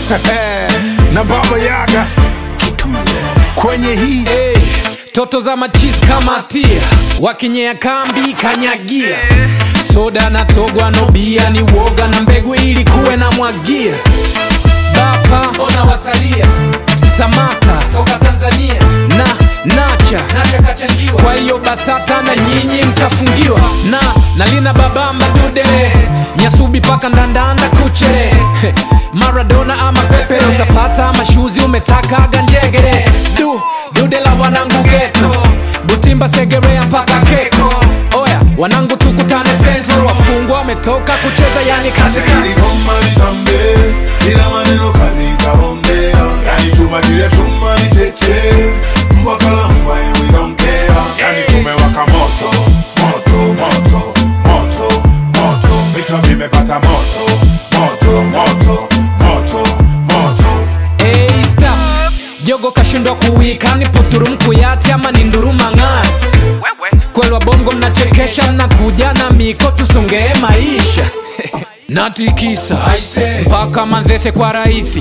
na baba yaga kwenye hii Hey, toto za machis kama tia wakinyea kambi kanyagia soda na togwa no bia ni woga na mbegu ili kuwe na mwagia bapa ona watalia samata toka tanzania na nacha nacha kachangiwa kwa hiyo basata na nyinyi mtafungiwa na nalina babamba dude nyasubi paka ndandanda kuchere maradona ama pepere utapata mashuzi umetakaga njegere du dude la wanangu geto butimba segerea mpaka keko oya wanangu tukutane central wafungwa wametoka kucheza yani kazi kazi Iligoma litambe, ila maneno kalikaongea. Yani chuma juu ya chuma ni cheche, mbwa kala mbwa and we don't care. Yani tumewaka moto, moto, moto, moto, moto. Vichwa vimepata moto, moto, moto, moto, moto. Hey, stop. jogo kashindwa kuwika ni puturu mkuyati ama ni nduruma ng'aa kwelwa bongo mnachekesha mnakuja na miko tusongee maisha natikisa mpaka manzese kwa rahisi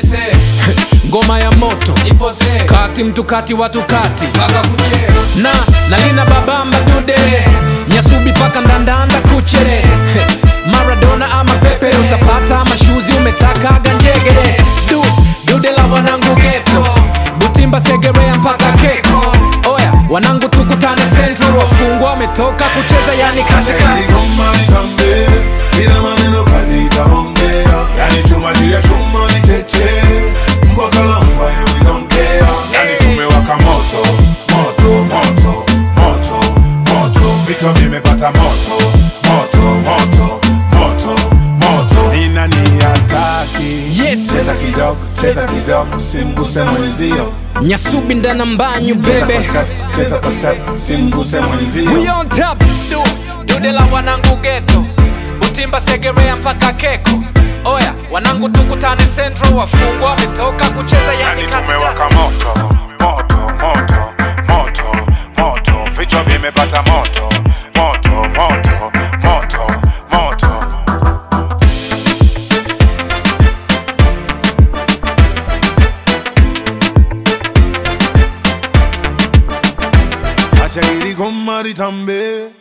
ngoma ya moto kati mtu kati watu kati na nalina babamba dude nyasubi paka ndandanda kuchere maradona ama pepere utapata mashuzi umetakaga njegere du dude la wanangu geto butimba segerea mpaka keko oya wanangu tukutane central wafungwa wametoka kucheza yani kazi kazi Iligoma litambe, ila maneno kalikaongea. Yani chuma juu ya chuma ni cheche, mbwa kala mbwa and we don't care. Yani tumewaka moto, moto, moto, moto, moto. Vichwa vimepata moto, moto, moto, moto, moto. Ni nani hataki? Yes. Cheza kidogo, cheza kidogo, simguse mwenzio. nyasubi ndana mbanyu Cheza bebe kwa step, cheza kwa step, simguse We mwenzio. on top du dude la wanangu geto butimba segerea mpaka keko oya wanangu tukutane central wafungwa wametoka kucheza yani Yani katikati tumewaka moto, moto, moto, moto, moto. Vichwa vimepata moto, moto, moto, moto, moto. Acha ili goma litambe,